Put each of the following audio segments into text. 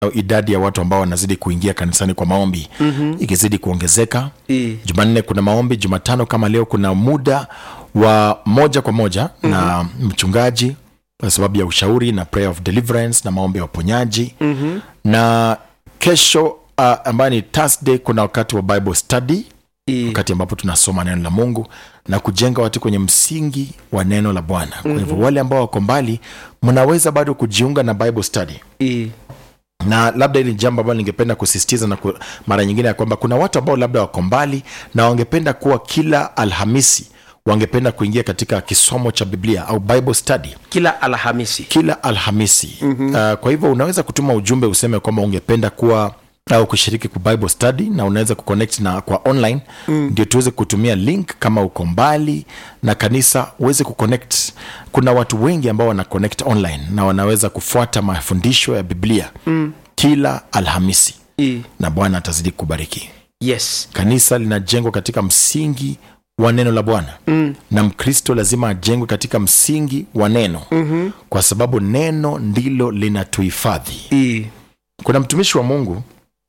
idadi ya watu ambao wanazidi kuingia kanisani kwa maombi mm-hmm. ikizidi kuongezeka Eh. jumanne kuna maombi jumatano kama leo kuna muda wa moja kwa moja mm-hmm. na mchungaji kwa sababu ya ushauri na prayer of deliverance na maombi ya uponyaji mm-hmm. na kesho uh, ambayo ni thursday kuna wakati wa bible study Eh. wakati ambapo tunasoma neno la mungu na kujenga watu kwenye msingi wa neno la bwana kwa hivyo wale ambao wako mbali mnaweza bado kujiunga na bible study Eh. na labda hili jambo ambalo ningependa kusisitiza na ku, mara nyingine ya kwamba kuna watu ambao labda wako mbali na wangependa kuwa kila alhamisi wangependa kuingia katika kisomo cha biblia au bible study kila alhamisi kila alhamisi mm-hmm. uh, kwa hivyo unaweza kutuma ujumbe useme kwamba ungependa kuwa au kushiriki ku bible study na unaweza kuconnect na kwa online mm. ndio tuweze kutumia link kama uko mbali na kanisa uweze kuconnect kuna watu wengi ambao wana connect online na wanaweza kufuata mafundisho ya biblia mm. kila alhamisi Eh. na bwana atazidi kubariki yes kanisa linajengwa katika msingi wa neno la bwana mm. na mkristo lazima ajengwe katika msingi wa neno mm-hmm. kwa sababu neno ndilo linatuhifadhi Eh. kuna mtumishi wa mungu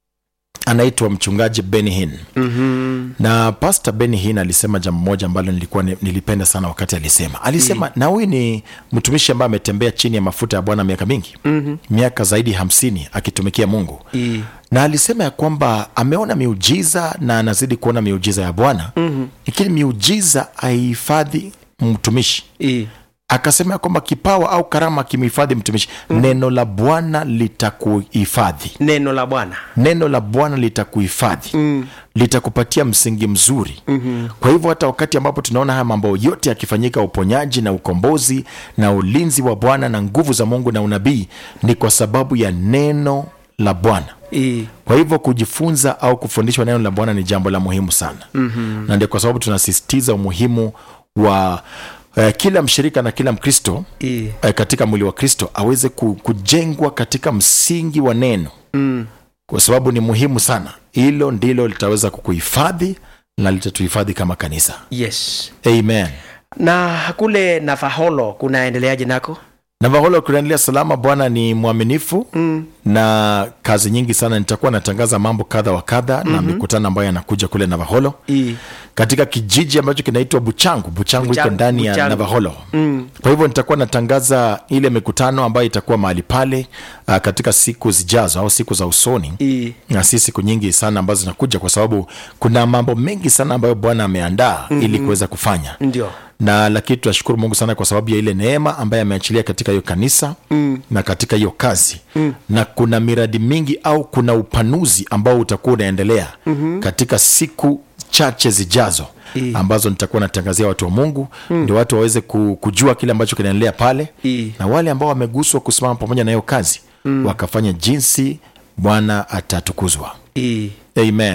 anaitwa mchungaji Benny Hinn Mhm. na pastor Benny Hinn alisema jambo moja ambalo nilikuwa ni- nilipenda sana wakati alisema alisema na huyu ni mtumishi ambaye ametembea chini ya mafuta ya bwana miaka mingi mm-hmm. miaka zaidi hamsini akitumikia mungu Eh. na alisema ya kwamba ameona miujiza na anazidi kuona miujiza ya bwana mm-hmm. lakini miujiza haihifadhi mtumishi Eh. akasema ya kwamba kipawa au karama kimhifadhi mtumishi mm. neno la bwana litakuhifadhi neno la bwana neno la bwana litakuhifadhi mm. litakupatia msingi mzuri mm-hmm. kwa hivyo hata wakati ambapo tunaona haya mambo yote yakifanyika uponyaji na ukombozi na ulinzi wa bwana na nguvu za mungu na unabii ni kwa sababu ya neno la bwana Eh. kwa hivyo kujifunza au kufundishwa neno la bwana ni jambo la muhimu sana mm-hmm. na ndio kwa sababu tunasisitiza umuhimu wa uh, kila mshirika na kila mkristo Eh. uh, katika mwili wa kristo aweze ku, kujengwa katika msingi wa neno Mm. kwa sababu ni muhimu sana hilo ndilo litaweza kukuhifadhi na litatuhifadhi kama kanisa yes amen na kule nafaholo kunaendeleaje nako navaholo kunaendelea salama bwana ni mwaminifu mm. na kazi nyingi sana nitakuwa natangaza mambo kadha wa kadha mm-hmm. na mikutano ambayo yanakuja kule navaholo Eh. katika kijiji ambacho kinaitwa buchangu buchangu iko Buchangu, ndani ya Buchangu. navaholo mm. kwa hivyo nitakuwa natangaza ile mikutano ambayo itakuwa mahali pale uh, katika siku zijazo au siku za usoni Eh. na si siku nyingi sana ambazo zinakuja kwa sababu kuna mambo mengi sana ambayo bwana ameandaa mm-hmm. ili kuweza kufanya ndio na lakini tunashukuru mungu sana kwa sababu ya ile neema ambaye ameachilia katika hiyo kanisa mm. na katika hiyo kazi mm. na kuna miradi mingi au kuna upanuzi ambao utakuwa unaendelea mm-hmm. katika siku chache zijazo I. ambazo nitakuwa natangazia watu wa mungu mm. ndio watu waweze ku- kujua kile ambacho kinaendelea pale I. na wale ambao wameguswa kusimama pamoja na hiyo kazi mm. wakafanya jinsi bwana atatukuzwa Eh. amen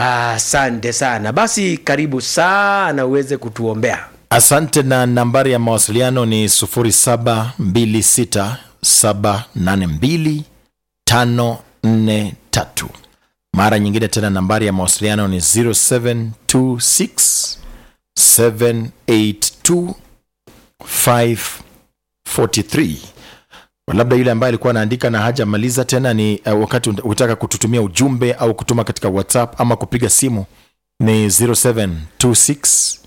asante sana basi karibu sana uweze kutuombea asante na nambari ya mawasiliano ni 0726782543 mara nyingine tena nambari ya mawasiliano ni 0726782543 Kwa labda yule ambaye alikuwa anaandika na hajamaliza tena ni uh, wakati utaka kututumia ujumbe au kutuma katika whatsapp ama kupiga simu ni 0726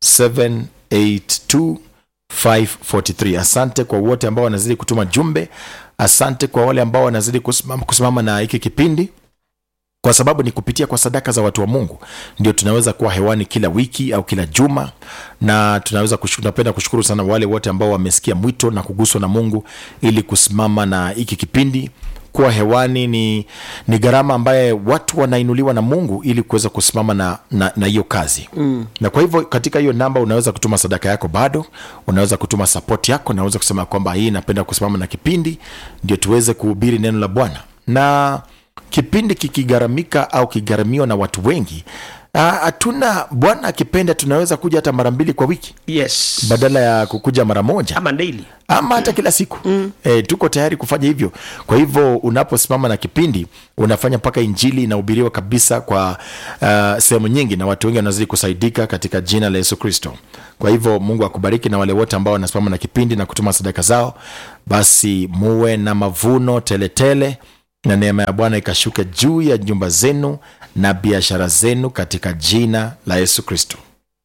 782543 asante kwa wote ambao wanazidi kutuma jumbe asante kwa wale ambao wanazidi kusimama, kusimama na hiki kipindi kwa sababu ni kupitia kwa sadaka za watu wa mungu ndio tunaweza kuwa hewani kila wiki au kila juma na tunaweza kushu, napenda kushukuru sana wale wote ambao wamesikia mwito na kuguswa na mungu ili kusimama na hiki kipindi kuwa hewani ni, ni gharama ambaye watu wanainuliwa na mungu ili kuweza kusimama na na na hiyo kazi mm. na kwa hivyo katika hiyo namba unaweza kutuma sadaka yako bado unaweza kutuma sapoti yako unaweza kusema kwamba hii napenda kusimama na kipindi ndio tuweze kuhubiri neno la bwana na kipindi kikigharamika au kigharamiwa na watu wengi ah, hatuna bwana akipenda tunaweza kuja hata mara mbili kwa wiki yes badala ya kukuja mara moja ama daily ama hata kila siku mm. e, tuko tayari kufanya hivyo kwa hivyo unaposimama na kipindi unafanya mpaka injili inahubiriwa kabisa kwa uh, sehemu nyingi na watu wengi wanazidi kusaidika katika jina la yesu kristo kwa hivyo mungu akubariki na wale wote ambao wanasimama na kipindi na kutuma sadaka zao basi muwe na mavuno teletele tele, na neema ya bwana ikashuke juu ya nyumba zenu na biashara zenu katika jina la yesu kristo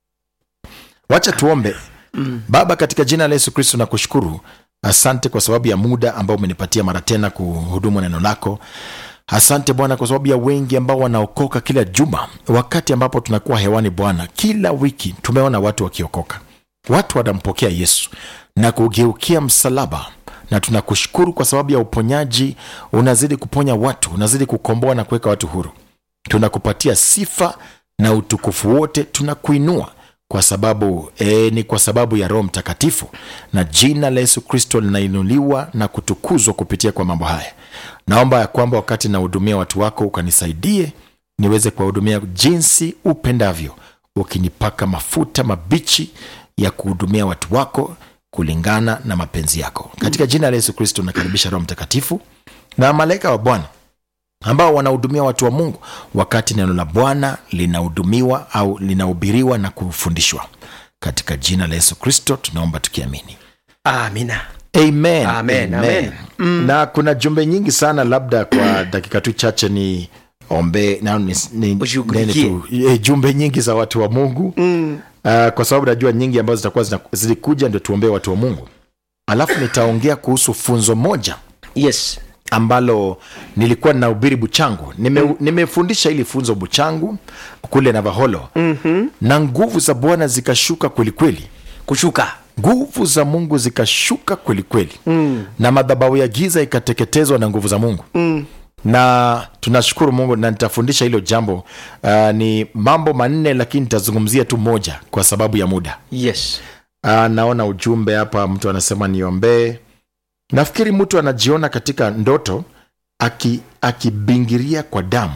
wacha tuombe baba katika jina la yesu kristo na kushukuru asante kwa sababu ya muda ambao umenipatia mara tena kuhudumu neno lako asante bwana kwa sababu ya wengi ambao wanaokoka kila juma wakati ambapo tunakuwa hewani bwana kila wiki tumeona watu wakiokoka watu wanampokea yesu na kugeukia msalaba na tunakushukuru kwa sababu ya uponyaji unazidi kuponya watu unazidi kukomboa na kuweka watu huru tunakupatia sifa na utukufu wote tunakuinua kwa sababu e, ni kwa sababu ya roho mtakatifu na jina la yesu kristo linainuliwa na kutukuzwa kupitia kwa mambo haya naomba ya kwamba wakati nahudumia watu wako ukanisaidie niweze kuwahudumia jinsi upendavyo ukinipaka mafuta mabichi ya kuhudumia watu wako kulingana na mapenzi yako katika jina la yesu kristo nakaribisha roho mtakatifu na malaika wa bwana ambao wanahudumia watu wa mungu wakati neno la bwana linahudumiwa au linahubiriwa na kufundishwa katika jina la yesu kristo tunaomba tukiamini amina amen, Amen, amen. na kuna jumbe nyingi sana labda kwa dakika tu chache ni ombe na ni, ni, Ushughulikie. nene tu, e, jumbe nyingi za watu wa mungu mm. uh, kwa sababu najua nyingi ambazo zitakuwa zina- zilikuja ndio tuombee watu wa mungu alafu nitaongea kuhusu funzo moja yes ambalo nilikuwa ninahubiri buchangu Nime, nimefundisha hili funzo buchangu kule navaholo mm-hmm. na nguvu za bwana zikashuka kwelikweli kushuka nguvu za mungu zikashuka kwelikweli mm. na madhabahu ya giza ikateketezwa na nguvu za mungu mm. na tunashukuru mungu na nitafundisha hilo jambo uh, ni mambo manne lakini nitazungumzia tu moja kwa sababu ya muda yes uh, naona ujumbe hapa mtu anasema niombee nafikiri mtu anajiona katika ndoto aki- akibingiria kwa damu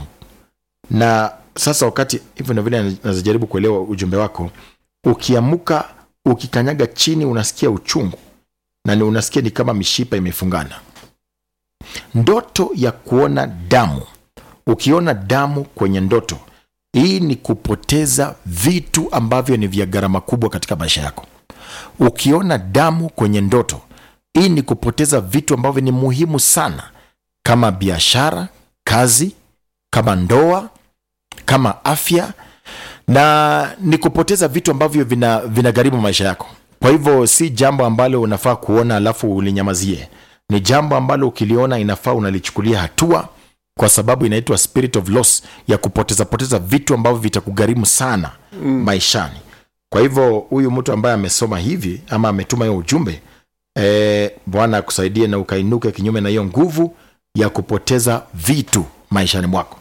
na sasa wakati hivyo na vile nazijaribu kuelewa ujumbe wako ukiamuka ukikanyaga chini unasikia uchungu na ni unasikia ni kama mishipa imefungana ndoto ya kuona damu ukiona damu kwenye ndoto hii ni kupoteza vitu ambavyo ni vya gharama kubwa katika maisha yako ukiona damu kwenye ndoto hii ni kupoteza vitu ambavyo ni muhimu sana kama biashara kazi kama ndoa kama afya na ni kupoteza vitu ambavyo vina vinagharimu maisha yako kwa hivyo si jambo ambalo unafaa kuona alafu ulinyamazie ni jambo ambalo ukiliona inafaa unalichukulia hatua kwa sababu inaitwa spirit of loss ya kupoteza poteza vitu ambavyo vitakugharimu sana mm. maishani kwa hivyo huyu mtu ambaye amesoma hivi ama ametuma hiyo ujumbe e, bwana akusaidie na ukainuke kinyume na hiyo nguvu ya kupoteza vitu maishani mwako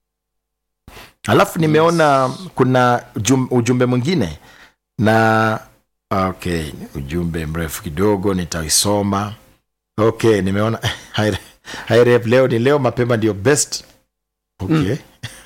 alafu nimeona kuna ujum, ujumbe mwingine na okay ujumbe mrefu kidogo nitaisoma okay nimeona Hi- hi rep leo ni leo mapema ndio best okay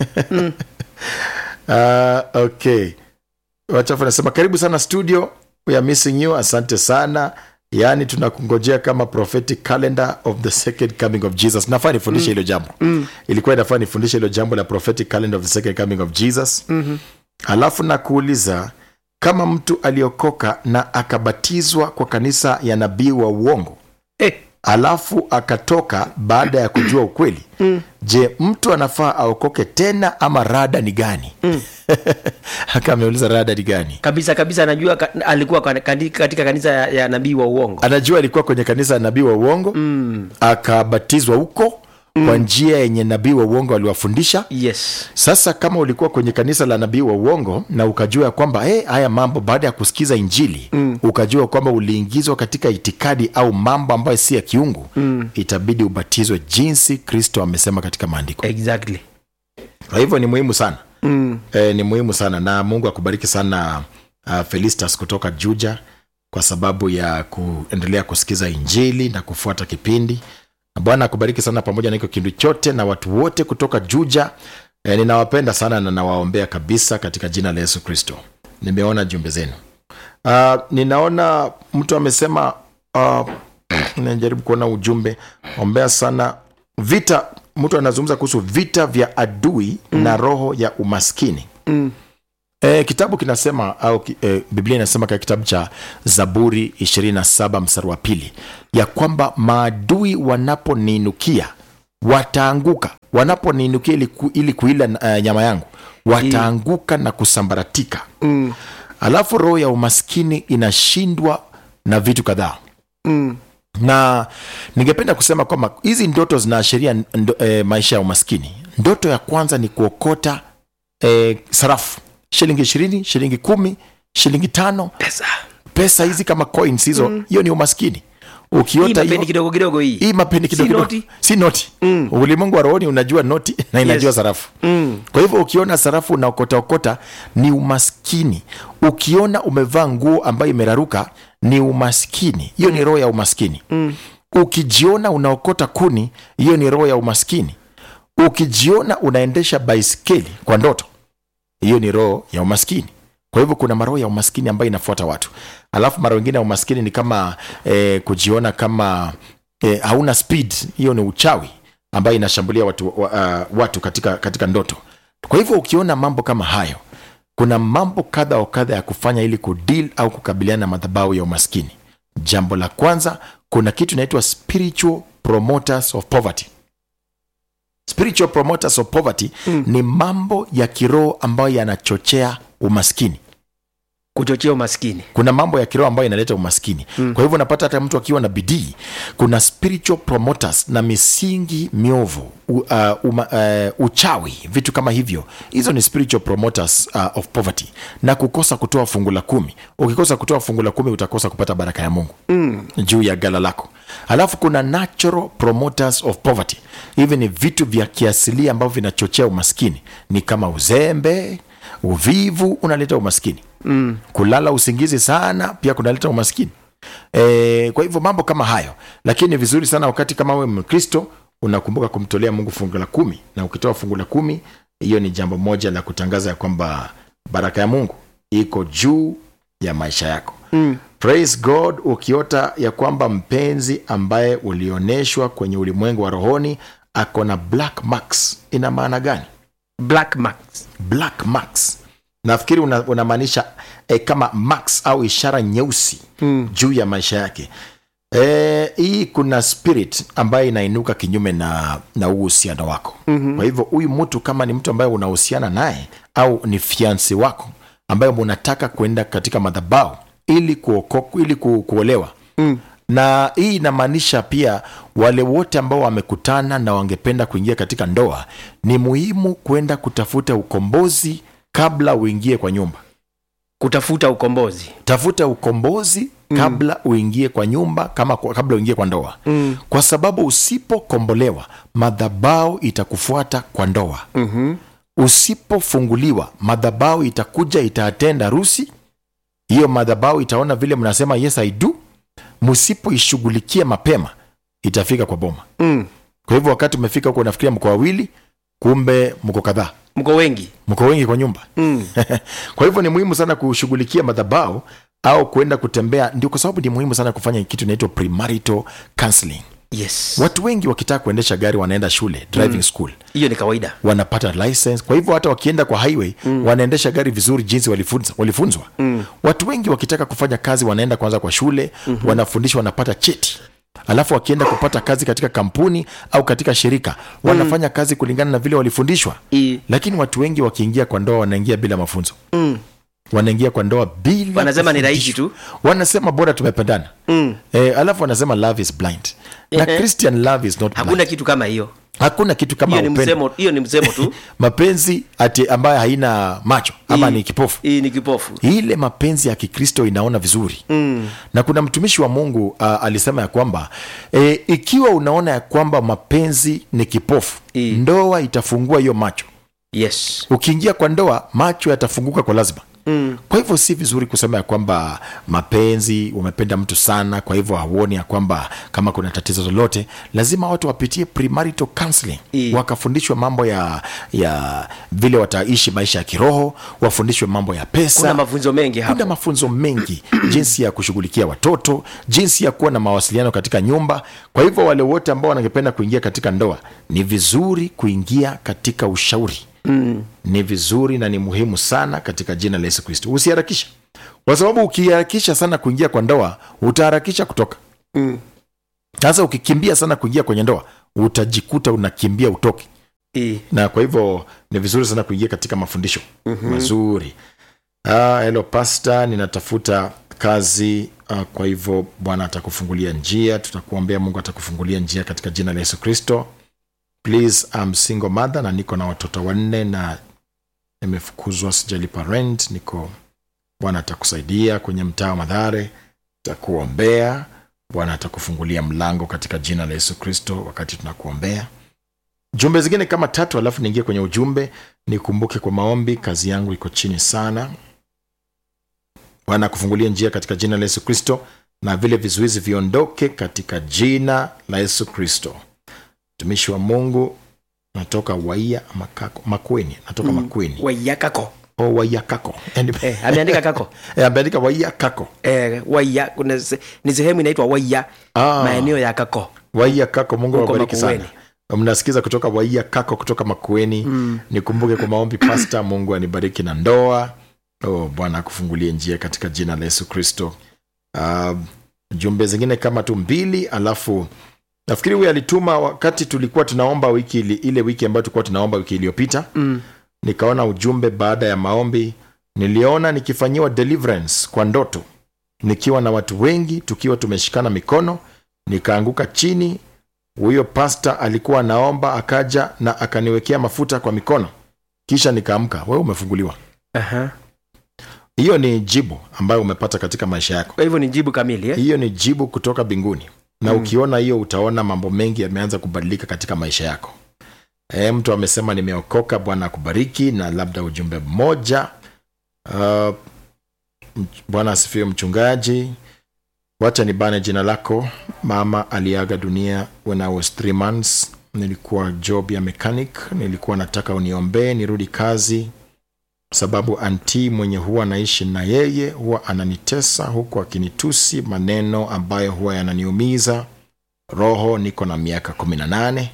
uh, okay wachafu anasema karibu sana studio we are missing you asante sana yaani tunakungojea kama prophetic calendar of the second coming of jesus nafaa nifundishe hilo jambo mm. ilikuwa inafaa nifundishe hilo jambo la prophetic calendar of the second coming of jesus mm-hmm. alafu nakuuliza kama mtu aliokoka na akabatizwa kwa kanisa ya nabii wa uongo eh, alafu akatoka baada ya kujua ukweli mm. je mtu anafaa aokoke tena ama rada ni gani mm. aka ameuliza rada ni gani kabisa kabisa anajua ka, alikuwa kwa- kani- katika kanisa ya, ya nabii wa uongo anajua alikuwa kwenye kanisa ya nabii wa uongo mm. akabatizwa huko mm. kwa njia yenye nabii wa uongo aliwafundisha yes sasa kama ulikuwa kwenye kanisa la nabii wa uongo na ukajua ya kwamba hey, haya mambo baada ya kusikiza injili mm. ukajua kwamba uliingizwa katika itikadi au mambo ambayo si ya kiungu mm. itabidi ubatizwe jinsi kristo amesema katika maandiko exactly kwa hivyo ni muhimu sana mm. e, ni muhimu sana na mungu akubariki sana uh, felistas kutoka juja kwa sababu ya kuendelea kusikiza injili na kufuata kipindi na bwana akubariki sana pamoja na hiko kindu chote na watu wote kutoka juja e, ninawapenda sana na nawaombea kabisa katika jina la yesu kristo nimeona jumbe zenu uh, ninaona mtu amesema uh, najaribu kuona ujumbe ombea sana vita mtu anazungumza kuhusu vita vya adui mm. na roho ya umaskini Mm. E, kitabu kinasema au ki- e, biblia inasema katika kitabu cha zaburi 27 mstari wa pili ya kwamba maadui wanaponiinukia wataanguka wanaponiinukia ili, ku, ili kuila uh, nyama yangu wataanguka na kusambaratika Mm. alafu roho ya umaskini inashindwa na vitu kadhaa Mm. na ningependa kusema kwamba hizi ndoto zinaashiria ndo, e, maisha ya umaskini ndoto ya kwanza ni kuokota e, sarafu shilingi ishirini shilingi kumi shilingi tano Pesa. pesa hizi kama coins hizo hiyo ni umaskini Hii ukiota mapendi hiyo kidogo kidogo hii. hii mapeni kidogo Si kidogo. noti? si noti Mm. ulimwengu wa rohoni unajua noti na inajua Yes. sarafu Mm. kwa hivyo ukiona sarafu unaokotaokota ni umaskini ukiona umevaa nguo ambayo imeraruka ni umaskini hiyo ni roho ya umaskini Mm. ukijiona unaokota kuni hiyo ni roho ya umaskini ukijiona unaendesha baiskeli kwa ndoto hiyo ni roho ya umaskini kwa hivyo kuna maroho ya umaskini ambayo inafuata watu alafu mara wengine ya umaskini ni kama eh, kujiona kama eh, hauna speed hiyo ni uchawi ambayo inashambulia watu, wa, uh, watu katika, katika ndoto kwa hivyo ukiona mambo kama hayo kuna mambo kadha wa kadha ya kufanya ili kudeal au kukabiliana na madhabahu ya umaskini jambo la kwanza kuna kitu inaitwa spiritual promoters of poverty spiritual promoters of poverty Mm. ni mambo ya kiroho ambayo yanachochea umaskini Kuchochea umaskini. kuna mambo ya kiroho ambayo inaleta umaskini mm. kwa hivyo unapata hata mtu akiwa na bidii kuna spiritual promoters na misingi miovu u, uh, uma, uh, uchawi vitu kama hivyo hizo ni spiritual promoters uh, of poverty na kukosa kutoa fungu la kumi ukikosa kutoa fungu la kumi utakosa kupata baraka ya mungu Mm. juu ya gala lako alafu kuna natural promoters of poverty hivi ni vitu vya kiasilia ambavyo vinachochea umaskini ni kama uzembe uvivu unaleta umaskini Mm. kulala usingizi sana pia kunaleta umaskini e, kwa hivyo mambo kama hayo lakini ni vizuri sana wakati kama we mkristo unakumbuka kumtolea mungu fungu la kumi na ukitoa fungu la kumi hiyo ni jambo moja la kutangaza ya kwamba baraka ya mungu iko juu ya maisha yako Mm. praise god ukiota ya kwamba mpenzi ambaye ulioneshwa kwenye ulimwengu wa rohoni ako na black marks ina maana gani Black marks. black marks nafikiri una- unamaanisha e, kama marks au ishara nyeusi Mm. juu ya maisha yake e, hii kuna spirit ambayo inainuka kinyume na na huu uhusiano wako Mhm. kwa hivyo huyu mtu kama ni mtu ambaye unahusiana naye au ni fiansi wako ambaye munataka kuenda katika madhabau ili, kuoko, ili ku, kuolewa Mm. na hii inamaanisha pia wale wote ambao wamekutana na wangependa kuingia katika ndoa ni muhimu kwenda kutafuta ukombozi kabla uingie kwa nyumba Kutafuta ukombozi. tafuta ukombozi kabla uingie kwa nyumba kama kabla uingie kwa ndoa Mm. kwa sababu usipokombolewa madhabau itakufuata kwa ndoa Mhm. usipofunguliwa madhabau itakuja itaatenda harusi hiyo madhabau itaona vile mnasema yes i do msipoishughulikia mapema itafika kwa boma Mm. kwa hivyo wakati umefika huko unafikiria mko wawili kumbe mko kadhaa Mko wengi. mko wengi kwa nyumba Mm. kwa hivyo ni muhimu sana kushughulikia madhabau au kuenda kutembea ndio kwa sababu ni muhimu sana kufanya kitu inaitwa premarital counseling Yes. watu wengi wakitaka kuendesha gari wanaenda shule driving school Hiyo ni kawaida. wanapata license kwa hivyo hata wakienda kwa highway mm. wanaendesha gari vizuri jinsi walifunza, walifunzwa Mm. watu wengi wakitaka kufanya kazi wanaenda kwanza kwa shule mm-hmm. wanafundishwa wanapata cheti alafu wakienda kupata kazi katika kampuni au katika shirika wanafanya kazi kulingana na vile walifundishwa I. lakini watu wengi wakiingia kwa ndoa wanaingia bila mafunzo Mm. wanaingia kwa ndoa bila Wanasema ni rahisi kufundishwa. tu. wanasema bora tumependana Mm. e, alafu wanasema love is blind na Ehe. christian love is not Hakuna blind. kitu kama hiyo. hakuna kitu kama Hiyo ni upendo msemo, hiyo ni msemo tu. mapenzi ati ambayo haina macho ama Hii- ni kipofu Hii ni kipofu. ile mapenzi ya kikristo inaona vizuri Mm. na kuna mtumishi wa mungu uh, alisema ya kwamba e, ikiwa unaona ya kwamba mapenzi ni kipofu I. ndoa itafungua hiyo macho Yes. ukiingia kwa ndoa macho yatafunguka kwa lazima Mm. kwa hivyo si vizuri kusema ya kwamba mapenzi umependa mtu sana kwa hivyo hauoni ya kwamba kama kuna tatizo lolote lazima watu wapitie premarital counseling I. wakafundishwe mambo ya ya vile wataishi maisha ya kiroho wafundishwe mambo ya pesa Kuna mafunzo mengi kuna hapo. mafunzo mengi jinsi ya kushughulikia watoto jinsi ya kuwa na mawasiliano katika nyumba kwa hivyo wale wote ambao wanangependa kuingia katika ndoa ni vizuri kuingia katika ushauri Mm. ni vizuri na ni muhimu sana katika jina la yesu kristo usiharakisha kwa sababu ukiharakisha sana kuingia kwa ndoa utaharakisha kutoka Mm. sasa ukikimbia sana kuingia kwenye ndoa utajikuta unakimbia utoke Eh, na kwa hivyo ni vizuri sana kuingia katika mafundisho mm-hmm. mazuri ah, hello pasta ninatafuta kazi ah, kwa hivyo bwana atakufungulia njia tutakuombea mungu atakufungulia njia katika jina la yesu kristo please I'm single mother na niko na watoto wanne na nimefukuzwa sijalipa rent niko bwana atakusaidia kwenye mtaa wa madhare takuombea bwana atakufungulia mlango katika jina la yesu kristo wakati tunakuombea jumbe zingine kama tatu alafu niingie kwenye ujumbe nikumbuke kwa maombi kazi yangu iko chini sana bwana akufungulia njia katika jina la yesu kristo na vile vizuizi viondoke katika jina la yesu kristo mtumishi wa mungu natoka waia makako makweni natoka mm. makweni waiyakako o waia kako Yaani- eh, ameandika kako Eh, ameandika waia kako eh, waiya kuna se- ni sehemu inaitwa waiya Ah. maeneo ya kako waia kako mungu Huko awabariki sana Makueni. mnasikiza kutoka waia kako kutoka makueni mm. nikumbuke kwa maombi pasta mungu anibariki na ndoa oh, bwana akufungulie njia katika jina la yesu kristo uh, jumbe zingine kama tu mbili alafu nafikiri huyu alituma wakati tulikuwa tunaomba wiki ili, ile wiki ambayo tulikuwa tunaomba wiki iliyopita mm. nikaona ujumbe baada ya maombi niliona nikifanyiwa deliverance kwa ndoto nikiwa na watu wengi tukiwa tumeshikana mikono nikaanguka chini huyo pasta alikuwa anaomba akaja na akaniwekea mafuta kwa mikono kisha nikaamka wewe umefunguliwa Aha. hiyo ni jibu ambayo umepata katika maisha yako kwa hivyo ni jibu kamili eh? hiyo ni jibu kutoka mbinguni na Mm. ukiona hiyo utaona mambo mengi yameanza kubadilika katika maisha yako e, mtu amesema nimeokoka bwana akubariki na labda ujumbe mmoja uh, mch- bwana asifiwe mchungaji wacha nibane jina lako mama aliaga dunia when i was three months nilikuwa job ya mechanic nilikuwa nataka uniombee nirudi kazi sababu anti mwenye huwa anaishi na yeye huwa ananitesa huku akinitusi maneno ambayo huwa yananiumiza roho niko na miaka kumi na nane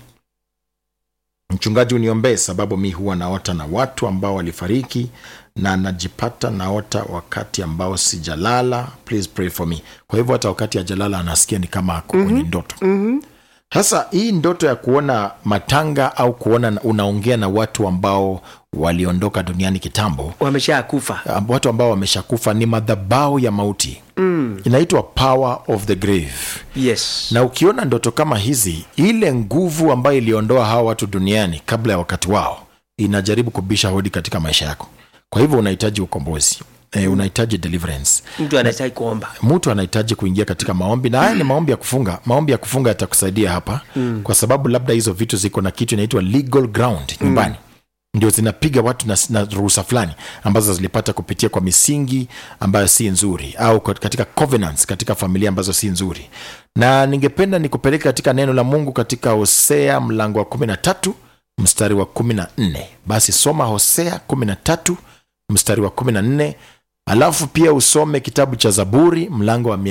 mchungaji uniombee sababu mi huwa naota na watu ambao walifariki na najipata naota wakati ambao sijalala please pray for me kwa hivyo hata wakati ajalala anasikia ni kama ako kwenye ndoto mm-hmm. sasa hii ndoto ya kuona matanga au kuona unaongea na watu ambao waliondoka duniani kitambo wamesha kufa amb- watu ambao wameshakufa ni madhabau ya mauti mm. inaitwa power of the grave yes na ukiona ndoto kama hizi ile nguvu ambayo iliondoa hawa watu duniani kabla ya wakati wao inajaribu kubisha hodi katika maisha yako kwa hivyo unahitaji ukombozi e, unahitaji deliverance mtu anastahili kuomba mtu anahitaji kuingia katika maombi na haya ni maombi ya kufunga maombi ya kufunga yatakusaidia hapa mm. kwa sababu labda hizo vitu ziko na kitu inaitwa legal ground nyumbani ndio zinapiga watu na, na ruhusa fulani ambazo zilipata kupitia kwa misingi ambayo si nzuri au kwa- katika covenants katika familia ambazo si nzuri na ningependa nikupeleke katika neno la mungu katika hosea mlango wa kumi na tatu mstari wa kumi na nne basi soma hosea kumi na tatu mstari wa kumi na nne alafu pia usome kitabu cha zaburi mlango wa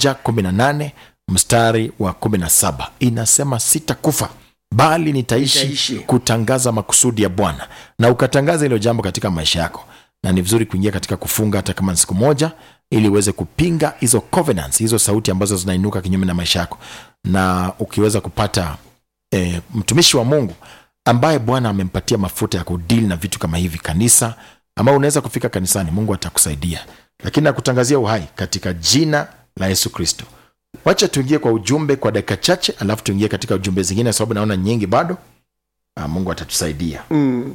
118 mstari wa 17 inasema sitakufa bali nitaishi, Nitaishi. kutangaza makusudi ya bwana na ukatangaza hilo jambo katika maisha yako na ni vizuri kuingia katika kufunga hata kama ni siku moja ili uweze kupinga hizo covenants hizo sauti ambazo zinainuka kinyume na maisha yako na ukiweza kupata e, mtumishi wa mungu ambaye bwana amempatia mafuta ya kudili na vitu kama hivi kanisa ama unaweza kufika kanisani mungu atakusaidia lakini nakutangazia uhai katika jina la yesu kristo wacha tuingie kwa ujumbe kwa dakika chache alafu tuingie katika ujumbe zingine sababu naona nyingi bado ah, mungu atatusaidia mm.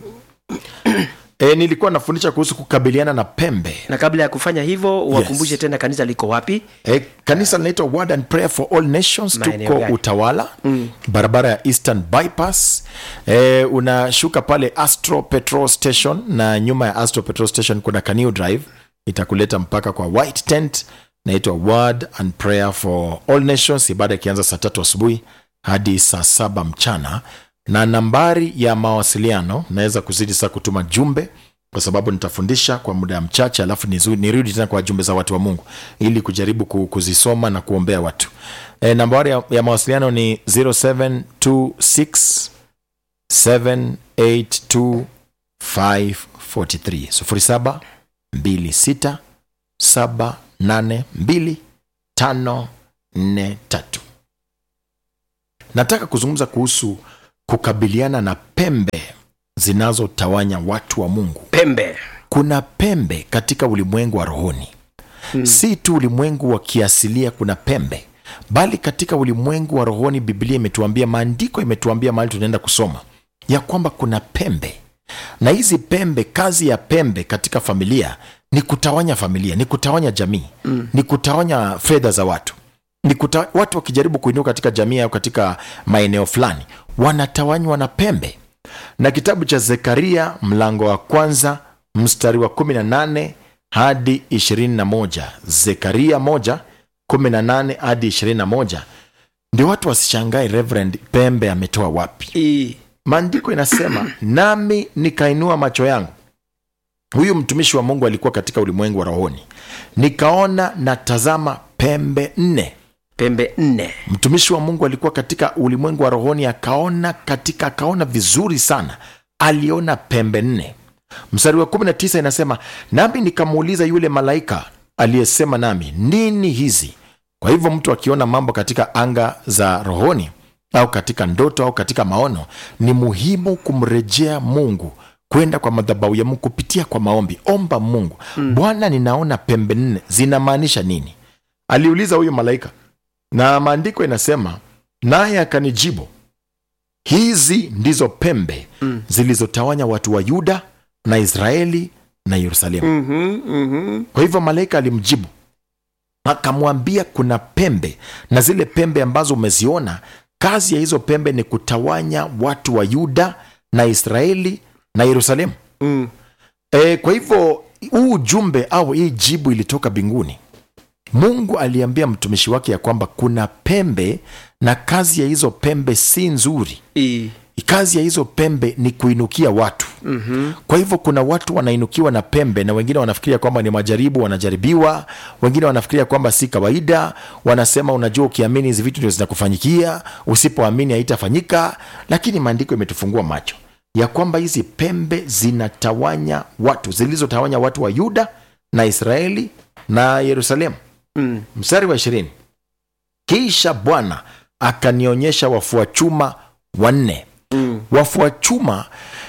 e, nilikuwa nafundisha kuhusu kukabiliana na pembe na kabla ya kufanya hivyo wakumbushe Yes. tena kanisa liko wapi e, kanisa linaitwa word and prayer for all nations Maeneo tuko gani? utawala mm. barabara ya eastern bypass e, unashuka pale astro petrol station na nyuma ya astro petrol station kuna kaniu drive itakuleta mpaka kwa white tent naitwa word and prayer for all nations ibada ikianza saa tatu asubuhi hadi saa saba mchana na nambari ya mawasiliano naweza kuzidi saa kutuma jumbe kwa sababu nitafundisha kwa muda mchache alafu nizu- nirudi tena kwa jumbe za watu wa mungu ili kujaribu ku- kuzisoma na kuombea watu e, nambari ya, ya mawasiliano ni 0726 782 543 0726 782 543 nataka kuzungumza kuhusu kukabiliana na pembe zinazotawanya watu wa mungu pembe kuna pembe katika ulimwengu wa rohoni hmm. si tu ulimwengu wa kiasilia kuna pembe bali katika ulimwengu wa rohoni biblia imetuambia maandiko imetuambia mahali tunaenda kusoma ya kwamba kuna pembe na hizi pembe kazi ya pembe katika familia ni kutawanya familia ni kutawanya jamii mm. ni kutawanya fedha za watu ni kuta, watu wakijaribu kuinuka katika jamii au katika maeneo fulani wanatawanywa na pembe na kitabu cha zekaria mlango wa kwanza mstari wa 18 hadi 21 zekaria 1 18 hadi 21 ndio watu wasishangae reverend pembe ametoa wapi I, maandiko inasema nami nikainua macho yangu huyu mtumishi wa mungu alikuwa katika ulimwengu wa rohoni nikaona na tazama pembe nne pembe nne mtumishi wa mungu alikuwa katika ulimwengu wa rohoni akaona katika akaona vizuri sana aliona pembe nne mstari wa 19 inasema nami nikamuuliza yule malaika aliyesema nami nini hizi kwa hivyo mtu akiona mambo katika anga za rohoni au katika ndoto au katika maono ni muhimu kumrejea mungu kwenda kwa madhabahu ya mungu kupitia kwa maombi omba mungu mm. bwana ninaona pembe nne zinamaanisha nini aliuliza huyu malaika na maandiko inasema naye akanijibu hizi ndizo pembe mm. zilizotawanya watu wa yuda na israeli na yerusalemu mm-hmm, mm-hmm. kwa hivyo malaika alimjibu akamwambia kuna pembe na zile pembe ambazo umeziona kazi ya hizo pembe ni kutawanya watu wa yuda na israeli na yerusalemu Mm. e, kwa hivyo huu ujumbe au hii jibu ilitoka mbinguni mungu aliambia mtumishi wake ya kwamba kuna pembe na kazi ya hizo pembe si nzuri I, kazi ya hizo pembe ni kuinukia watu mm-hmm. kwa hivyo kuna watu wanainukiwa na pembe na wengine wanafikiria kwamba ni majaribu wanajaribiwa wengine wanafikiria kwamba si kawaida wanasema unajua ukiamini hizi vitu ndio zinakufanyikia usipoamini haitafanyika lakini maandiko imetufungua macho ya kwamba hizi pembe zinatawanya watu zilizotawanya watu wa yuda na israeli na yerusalemu mm. mstari wa ishirini kisha bwana akanionyesha wafua chuma wanne Mm. wafua chuma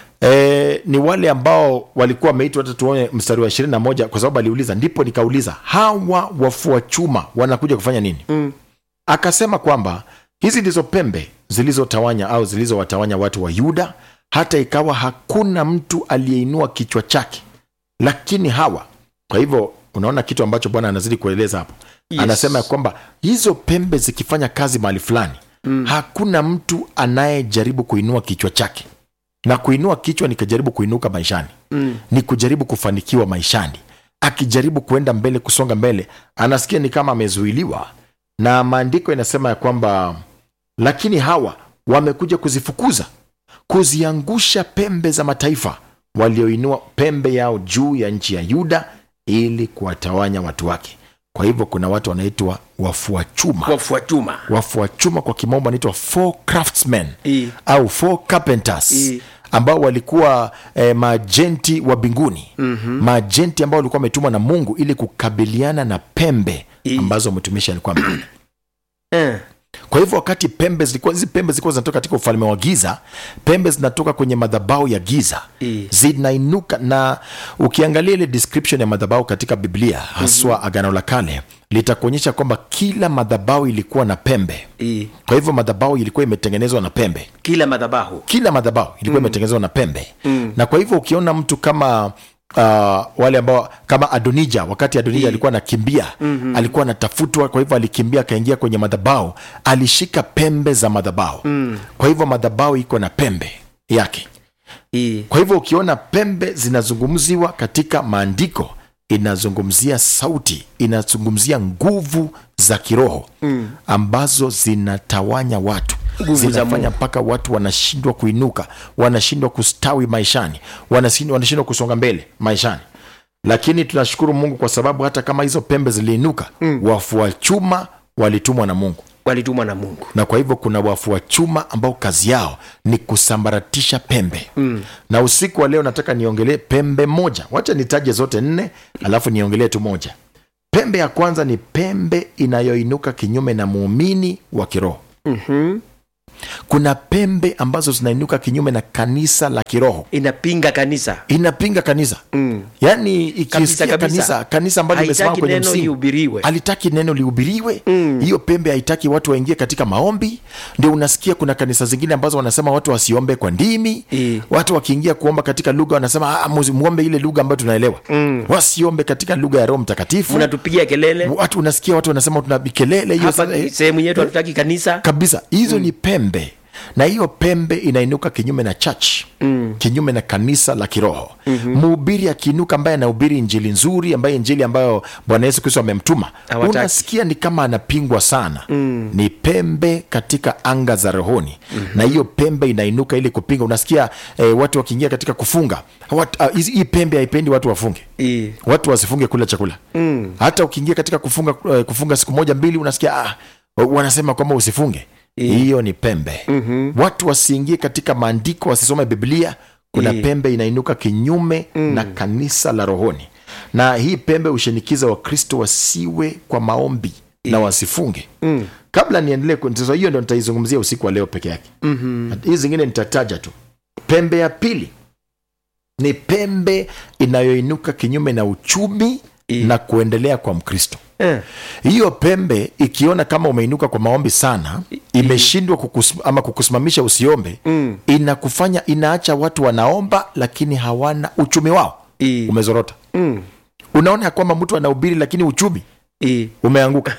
eh, ni wale ambao walikuwa wameitwa hata tuone mstari wa ishirini na moja kwa sababu aliuliza ndipo nikauliza hawa wafua chuma wanakuja kufanya nini Mm. akasema kwamba hizi ndizo pembe zilizotawanya au zilizowatawanya watu wa yuda hata ikawa hakuna mtu aliyeinua kichwa chake lakini hawa kwa hivyo unaona kitu ambacho bwana anazidi kueleza hapo Yes. anasema ya kwamba hizo pembe zikifanya kazi mahali fulani mm. hakuna mtu anayejaribu kuinua kichwa chake na kuinua kichwa ni kujaribu kuinuka maishani Mm. ni kujaribu kufanikiwa maishani akijaribu kuenda mbele kusonga mbele anasikia ni kama amezuiliwa na maandiko inasema ya kwamba lakini hawa wamekuja kuzifukuza kuziangusha pembe za mataifa walioinua pembe yao juu ya nchi ya yuda ili kuwatawanya watu wake kwa hivyo kuna watu wanaitwa wafua chuma wafua chuma wafua chuma kwa kimombo wanaitwa four craftsmen I, au four carpenters I. ambao walikuwa eh, maajenti wa mbinguni mm-hmm. maajenti ambao walikuwa wametumwa na mungu ili kukabiliana na pembe I. ambazo mtumishi alikuwa ameona eh. kwa hivyo wakati pembe zilikuwa hizi pembe zilikuwa zinatoka katika ufalme wa giza pembe zinatoka kwenye madhabau ya giza I. zinainuka na ukiangalia ile description ya madhabau katika biblia haswa mm-hmm. agano la kale litakuonyesha kwamba kila madhabau ilikuwa na pembe I. kwa hivyo madhabau ilikuwa imetengenezwa na pembe kila madhabahu kila madhabau ilikuwa imetengenezwa na pembe mm. na kwa hivyo ukiona mtu kama uh, wale ambao kama adonija wakati adonija alikuwa anakimbia mm-hmm. alikuwa anatafutwa kwa hivyo alikimbia akaingia kwenye madhabau alishika pembe za madhabau mm. kwa hivyo madhabau iko na pembe yake I. kwa hivyo ukiona pembe zinazungumziwa katika maandiko inazungumzia sauti inazungumzia nguvu za kiroho mm. ambazo zinatawanya watu Nguvu za zinafanya mpaka watu wanashindwa kuinuka wanashindwa kustawi maishani wanashindwa wanashindwa kusonga mbele maishani lakini tunashukuru mungu kwa sababu hata kama hizo pembe ziliinuka mm. wafua chuma walitumwa na mungu walitumwa na mungu na kwa hivyo kuna wafua chuma ambao kazi yao ni kusambaratisha pembe mm. na usiku wa leo nataka niongelee pembe moja wacha nitaje zote nne alafu niongelee tu moja pembe ya kwanza ni pembe inayoinuka kinyume na muumini wa kiroho mm-hmm. kuna pembe ambazo zinainuka kinyume na kanisa la kiroho inapinga kanisa inapinga kanisa Mm. yaani Kabisa, ikisikia kabisa. kanisa kanisa ambalo limesimama Haitaki kwenye neno msingi lihubiriwe. halitaki neno lihubiriwe hiyo pembe haitaki watu waingie katika maombi ndio unasikia kuna kanisa zingine ambazo wanasema watu wasiombe kwa ndimi Eh. watu wakiingia kuomba katika lugha wanasema "Ah, musi- muombe ile lugha ambayo tunaelewa wasiombe katika lugha ya roho mtakatifu mnatupigia kelele watu unasikia watu wanasema tuna kelele hiyo hapa sasa- sehemu yetu hatutaki kanisa kabisa hizo ni pembe na hiyo pembe inainuka kinyume na church mm. kinyume na kanisa la kiroho mhubiri akiinuka ambaye anahubiri injili nzuri ambaye injili ambayo bwana yesu kristo amemtuma Hawataki. unasikia ni kama anapingwa sana mm. ni pembe katika anga za rohoni mm-hmm. na hiyo pembe inainuka ili kupinga unasikia eh, watu wakiingia katika kufunga Wat, uh, hizi- hii pembe haipendi watu wafunge Eh. watu wasifunge kula chakula mm. hata ukiingia katika kufunga, eh, kufunga siku moja mbili unasikia ah, wanasema kwamba usifunge hiyo ni pembe mm-hmm. watu wasiingie katika maandiko wasisome biblia kuna Eh. pembe inainuka kinyume mm. na kanisa la rohoni na hii pembe hushinikiza wakristo wasiwe kwa maombi na wasifunge mm. kabla niendelee ku- sasa hiyo ndo nitaizungumzia usiku wa leo peke yake mm-hmm. hii zingine nitataja tu pembe ya pili ni pembe inayoinuka kinyume na uchumi I. na kuendelea kwa mkristo Eh. hiyo pembe ikiona kama umeinuka kwa maombi sana imeshindwa kukus, ama kukusimamisha usiombe Mm. inakufanya inaacha watu wanaomba lakini hawana uchumi wao I. umezorota Mm. unaona ya kwamba mtu anahubiri lakini uchumi I. umeanguka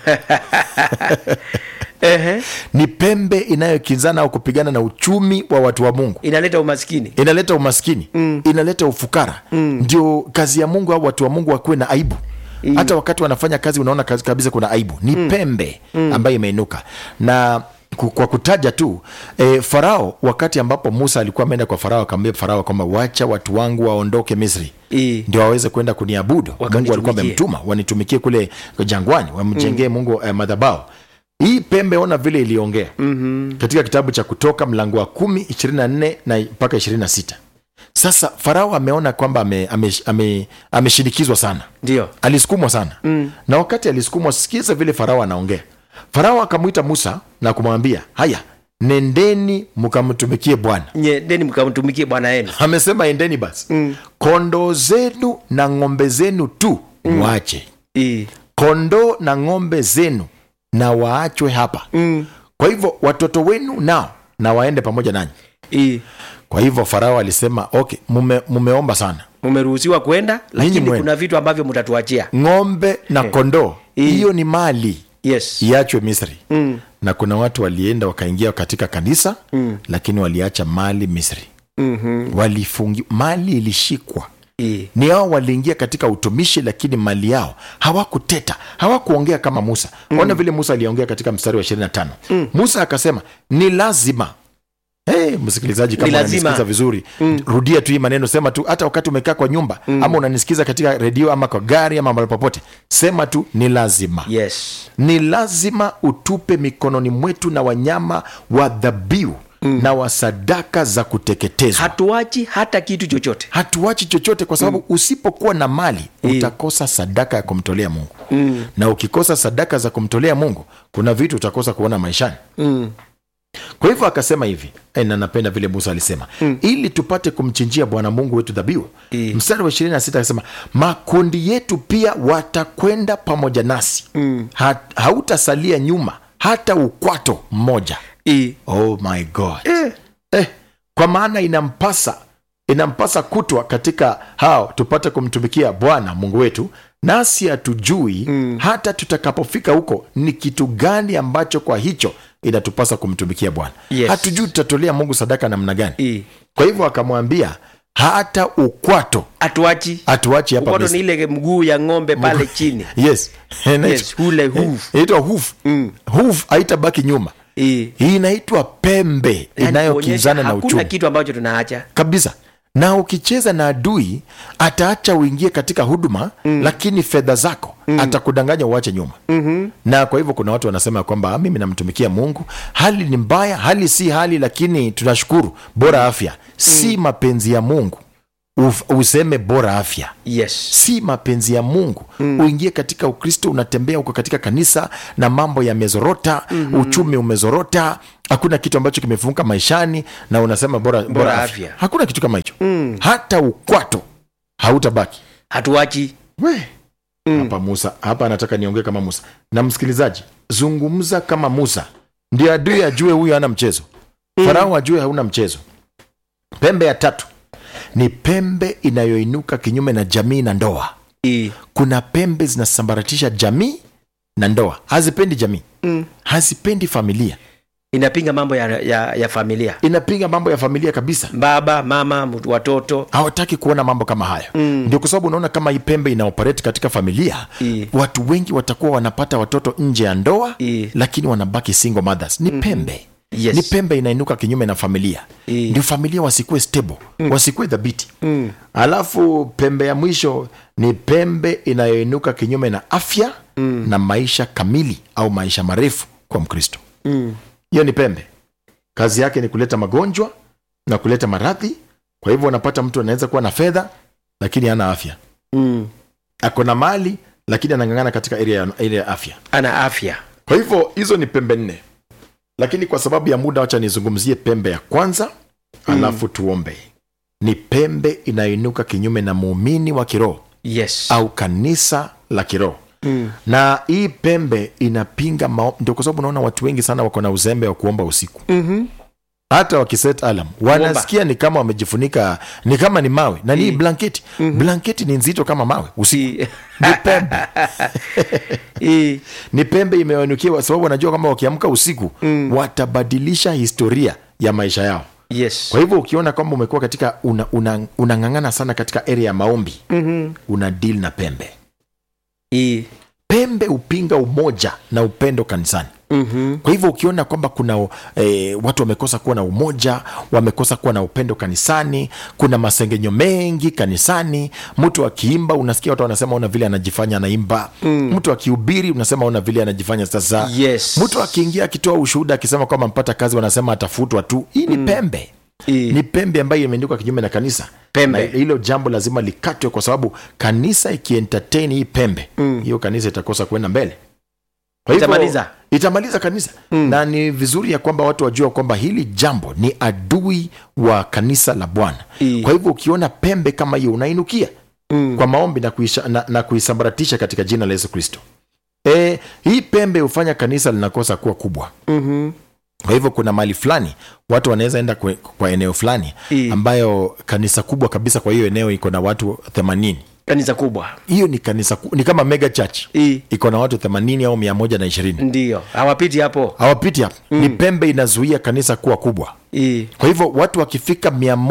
Ehe. ni pembe inayokinzana au kupigana na uchumi wa watu wa mungu inaleta umaskini inaleta umaskini mm. inaleta ufukara mm. ndio kazi ya mungu au watu wa mungu wakuwe na aibu mm. hata wakati wanafanya kazi unaona kazi kabisa kuna aibu ni mm. pembe mm. ambayo imeinuka na ku- kwa kutaja tu e, farao wakati ambapo musa alikuwa ameenda kwa farao akamwambia farao kwamba wacha watu wangu waondoke misri I. ndio waweze kwenda kuniabudu mungu alikuwa Wakanitumikie. amemtuma wanitumikie kule jangwani wamjengee mm. mungu eh, madhabao hii pembe ona vile iliongea mm-hmm. katika kitabu cha kutoka mlango wa kumi ishirini na nne na mpaka ishirini na sita sasa farao ameona kwamba ameshinikizwa ame, ame, ameshinikizwa sana ndio alisukumwa sana mm. na wakati alisukumwa sikiza vile farao anaongea farao akamwita musa na kumwambia haya nendeni mkamtumikie bwana nyendeni mkamtumikie bwana yenu amesema endeni basi mm. kondoo zenu na ng'ombe zenu tu mwache I. kondoo na ng'ombe zenu na waachwe hapa Mm. kwa hivyo watoto wenu nao na waende pamoja nanyi I. kwa hivyo farao alisema okay mume, mumeomba sana mumeruhusiwa kwenda lakini mwende. kuna vitu ambavyo mtatuachia ng'ombe na kondoo Eh. hiyo ni mali yes iachwe misri mm. na kuna watu walienda wakaingia katika kanisa mm. lakini waliacha mali misri mm-hmm. walifungi mali ilishikwa I. ni hao waliingia katika utumishi lakini mali yao hawakuteta hawakuongea kama musa mm. ona vile musa aliongea katika mstari wa 25 mm. musa akasema ni lazima Hey, msikilizaji kama Ni lazima. unanisikiza vizuri mm. rudia tu hii maneno sema tu hata wakati umekaa kwa nyumba mm. ama unanisikiza katika redio ama kwa gari ama mahali popote sema tu ni lazima yes ni lazima utupe mikononi mwetu na wanyama wa dhabihu mm. na wa sadaka za kuteketezwa hatuachi hata kitu chochote hatuachi chochote kwa sababu mm. usipokuwa na mali utakosa sadaka ya kumtolea mungu mm. na ukikosa sadaka za kumtolea mungu kuna vitu utakosa kuona maishani mm. kwa hivyo akasema hivi eh, na napenda vile musa alisema mm. ili tupate kumchinjia bwana mungu wetu dhabihu Eh. mstari wa ishirini na sita akasema makundi yetu pia watakwenda pamoja nasi mm. ha, hautasalia nyuma hata ukwato mmoja I. oh my god eh. Eh, kwa maana inampasa inampasa kutwa katika hao tupate kumtumikia bwana mungu wetu nasi hatujui mm. hata tutakapofika huko ni kitu gani ambacho kwa hicho inatupasa kumtumikia bwana Yes. hatujui tutatolea mungu sadaka namna gani I. kwa hivyo akamwambia hata ukwato hatuachi hatuachi hapa ukoto ni Misri. ile mguu ya ng'ombe pale chini yes yes hule hoof inaitwa hoof Mm. hoof haitabaki nyuma I. hii inaitwa pembe Yaani inayokinzana kuonyesha na hakuna uchumi kitu ambacho tunaacha kabisa na ukicheza na adui ataacha uingie katika huduma mm. lakini fedha zako mm. atakudanganya uache nyuma mm-hmm. na kwa hivyo kuna watu wanasema kwamba "Ah, mimi namtumikia mungu hali ni mbaya hali si hali lakini tunashukuru bora afya si mapenzi ya mungu uf, useme bora afya yes si mapenzi ya mungu mm. uingie katika ukristo unatembea uko katika kanisa na mambo yamezorota mm-hmm. uchumi umezorota hakuna kitu ambacho kimefunguka maishani na unasema bora, bora, Bora afya. afya. hakuna kitu kama hicho mm. hata ukwato hautabaki hatuachi we mm. hapa musa hapa anataka niongee kama musa na msikilizaji zungumza kama musa ndio adui ajue huyu hana mchezo mm. farao ajue hauna mchezo pembe ya tatu ni pembe inayoinuka kinyume na jamii na ndoa I, kuna pembe zinasambaratisha jamii na ndoa hazipendi jamii mm. hazipendi familia inapinga mambo ya, ya, ya familia inapinga mambo ya familia kabisa baba mama mtu- watoto hawataki kuona mambo kama hayo mm. ndio kwa sababu unaona kama hii pembe inaoperate katika familia I. watu wengi watakuwa wanapata watoto nje ya ndoa I. lakini wanabaki single mothers ni pembe Yes. ni pembe inainuka kinyume na familia I. ndio familia wasikuwe stable mm. wasikuwe dhabiti mm. alafu pembe ya mwisho ni pembe inayoinuka kinyume na afya mm. na maisha kamili au maisha marefu kwa mkristo mm. hiyo ni pembe kazi yake ni kuleta magonjwa na kuleta maradhi kwa hivyo unapata mtu anaweza kuwa na fedha lakini hana afya Mm. ako na mali lakini anang'ang'ana katika area ya, area ya afya ana afya kwa hivyo hizo ni pembe nne lakini kwa sababu ya muda wacha nizungumzie pembe ya kwanza alafu tuombe ni pembe inayoinuka kinyume na muumini wa kiroho yes au kanisa la kiroho mm. na hii pembe inapinga mao... ndio kwa sababu unaona watu wengi sana wako na uzembe wa kuomba usiku mm-hmm. hata wakiset alam wanasikia ni kama wamejifunika ni kama ni mawe na ni Mm. blanketi blanketi ni nzito kama mawe usiku I, ni pembe I, ni pembe imewanukia sababu wanajua kwamba wakiamka usiku mm. watabadilisha historia ya maisha yao yes kwa hivyo ukiona kwamba umekuwa katika unang'ang'ana una, unang'ang'ana sana katika area ya maombi mm-hmm. una deal na pembe I, pembe hupinga umoja na upendo kanisani mm-hmm. kwa hivyo ukiona kwamba kuna e, watu wamekosa kuwa na umoja wamekosa kuwa na upendo kanisani kuna masengenyo mengi kanisani mtu akiimba unasikia watu wanasema ona vile anajifanya anaimba mm. mtu akihubiri unasema ona vile anajifanya sasa yes mtu akiingia akitoa ushuhuda akisema kwamba mpata kazi wanasema atafutwa tu hii ni pembe I, ni pembe ambayo imeandikwa kinyume na kanisa Pembe. na hilo jambo lazima likatwe kwa sababu kanisa ikientertain hii pembe hiyo kanisa itakosa kuenda mbele kwa hivyo, Itamaliza. itamaliza kanisa mm. na ni vizuri ya kwamba watu wajua kwamba hili jambo ni adui wa kanisa la bwana I. kwa hivyo ukiona pembe kama hiyo unainukia mm. kwa maombi na, kuisha, na, na kuisambaratisha katika jina la yesu kristo e, hii pembe hufanya kanisa linakosa kuwa kubwa mm-hmm. kwa hivyo kuna mali fulani watu wanaweza enda kwa, kwa eneo fulani I. ambayo kanisa kubwa kabisa kwa hiyo eneo iko na watu 80 kanisa kubwa hiyo ni kanisa ku- ni kama mega church I, iko na watu 80 au 120 ndio hawapiti hapo hawapiti hapo mm. ni pembe inazuia kanisa kuwa kubwa I, kwa hivyo watu wakifika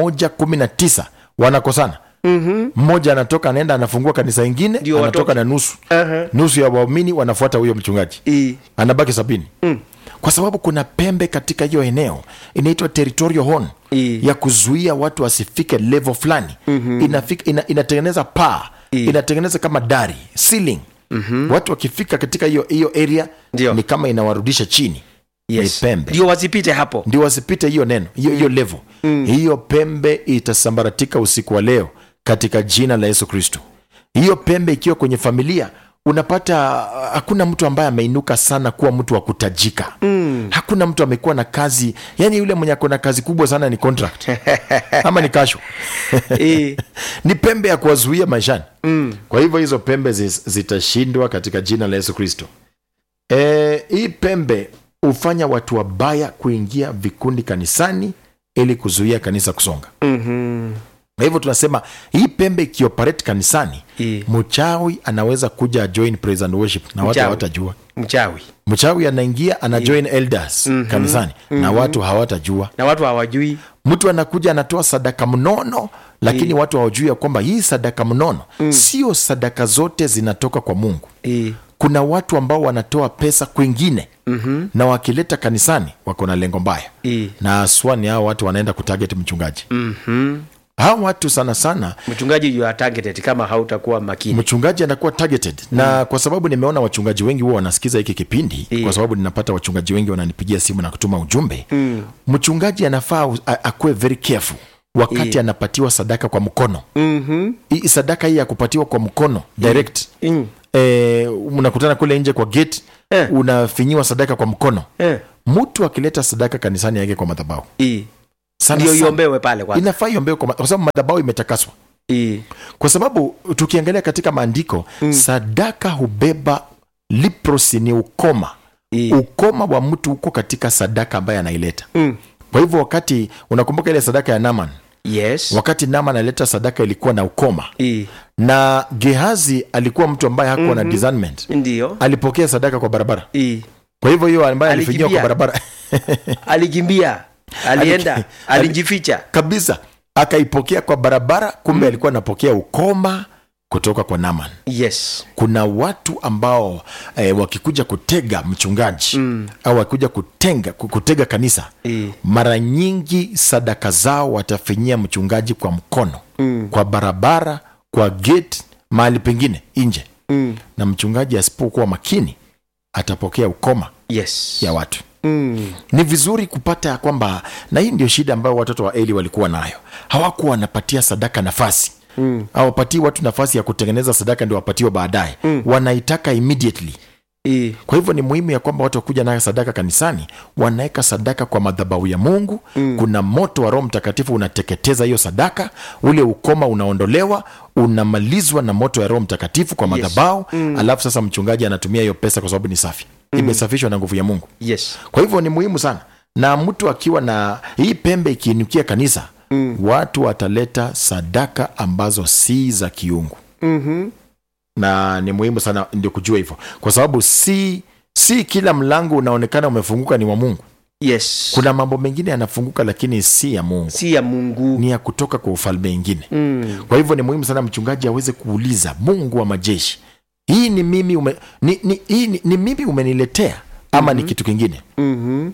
119 wanakosana mm-hmm. mmoja anatoka anaenda anafungua kanisa ingine Ndio anatoka watoke. na nusu Aha. nusu ya waumini wanafuata huyo mchungaji I, anabaki sabini mm. kwa sababu kuna pembe katika hiyo eneo inaitwa territorial horn I. ya kuzuia watu wasifike level fulani mm-hmm. Inafika, ina, inatengeneza paa I. inatengeneza kama dari ceiling mm-hmm. watu wakifika katika hiyo hiyo area Ndio. ni kama inawarudisha chini yes ni pembe ndio wasipite hapo ndio wasipite hiyo neno hiyo hiyo level hiyo pembe itasambaratika usiku wa leo katika jina la yesu kristo hiyo pembe ikiwa kwenye familia unapata uh, hakuna mtu ambaye ameinuka sana kuwa mtu wa kutajika mm. hakuna mtu amekuwa na kazi yani yule mwenye ako na kazi kubwa sana ni contract ama ni kasho I, ni pembe ya kuwazuia maishani mm. kwa hivyo hizo pembe zi- zitashindwa katika jina la yesu kristo e, hii pembe hufanya watu wabaya kuingia vikundi kanisani ili kuzuia kanisa kusonga mm-hmm. kwa hivyo tunasema hii pembe ikioperate kanisani I, mchawi anaweza kuja join praise and worship na watu Mchawi. hawatajua mchawi mchawi anaingia ana join elders mm-hmm. kanisani mm-hmm. na watu hawatajua na watu hawajui mtu anakuja anatoa sadaka mnono lakini watu hawajui ya kwamba hii sadaka mnono mm. sio sadaka zote zinatoka kwa mungu I, kuna watu ambao wanatoa pesa kwingine mm-hmm. na wakileta kanisani wako na lengo mbaya I, na aswani hao watu wanaenda kutarget mchungaji mm-hmm. hao watu sana sana mchungaji you are targeted kama hautakuwa makini mchungaji anakuwa targeted na kwa sababu nimeona wachungaji wengi huwa wanasikiza hiki kipindi Iyo. kwa sababu ninapata wachungaji wengi wananipigia simu na kutuma ujumbe mm. mchungaji anafaa u- a- akuwe very careful wakati Eh. anapatiwa sadaka kwa mkono Mhm. hii sadaka hii ya kupatiwa kwa mkono direct Mm. eh, unakutana kule nje kwa gate Eh. unafinyiwa sadaka kwa mkono Eh. mtu akileta sadaka kanisani yake kwa madhabahu Eh. sana ndio sana, iombewe pale kwanza inafaa iombewe kwa ma- kwa sababu madhabahu imetakaswa Eh. kwa sababu tukiangalia katika maandiko mm. sadaka hubeba leprosy ni ukoma Eh. ukoma wa mtu huko katika sadaka ambaye anaileta Mm. kwa hivyo wakati unakumbuka ile sadaka ya naman yes wakati naman alileta sadaka ilikuwa na ukoma Eh. na gehazi alikuwa mtu ambaye hakuwa na discernment ndio alipokea sadaka kwa barabara Eh. kwa hivyo hiyo ambaye alifinyiwa kwa Alikimbia. barabara alikimbia alienda Aliki- alijificha kabisa akaipokea kwa barabara kumbe alikuwa anapokea ukoma kutoka kwa naman yes kuna watu ambao eh, wakikuja kutega mchungaji mm. au wakikuja kutenga ku- kutega kanisa Eh. mara nyingi sadaka zao watafinyia mchungaji kwa mkono mm. kwa barabara kwa gate mahali pengine nje Mm. na mchungaji asipokuwa makini atapokea ukoma yes ya watu mm. ni vizuri kupata ya kwamba na hii ndio shida ambayo watoto wa eli walikuwa nayo hawakuwa wanapatia sadaka nafasi mm. hawapatii watu nafasi ya kutengeneza sadaka ndio wapatiwe baadaye mm. wanaitaka immediately Eh. kwa hivyo ni muhimu ya kwamba watu wakuja nayo sadaka kanisani wanaweka sadaka kwa madhabahu ya mungu mm. kuna moto wa roho mtakatifu unateketeza hiyo sadaka ule ukoma unaondolewa unamalizwa na moto ya roho mtakatifu kwa madhabahu mm. alafu sasa mchungaji anatumia hiyo pesa kwa sababu ni safi mm. imesafishwa na nguvu ya mungu yes kwa hivyo ni muhimu sana na mtu akiwa na hii pembe ikiinukia kanisa mm. watu wataleta sadaka ambazo si za kiungu Mhm. na ni muhimu sana ndio kujua hivyo kwa sababu si si kila mlango unaonekana umefunguka ni wa mungu yes kuna mambo mengine yanafunguka lakini si ya mungu si ya mungu ni ya kutoka kwa ufalme ingine mm. kwa hivyo ni muhimu sana mchungaji aweze kuuliza mungu wa majeshi hii ni mimi ume, ni, ni, hii ni, ni mimi umeniletea ama mm-hmm. ni kitu kingine Mhm.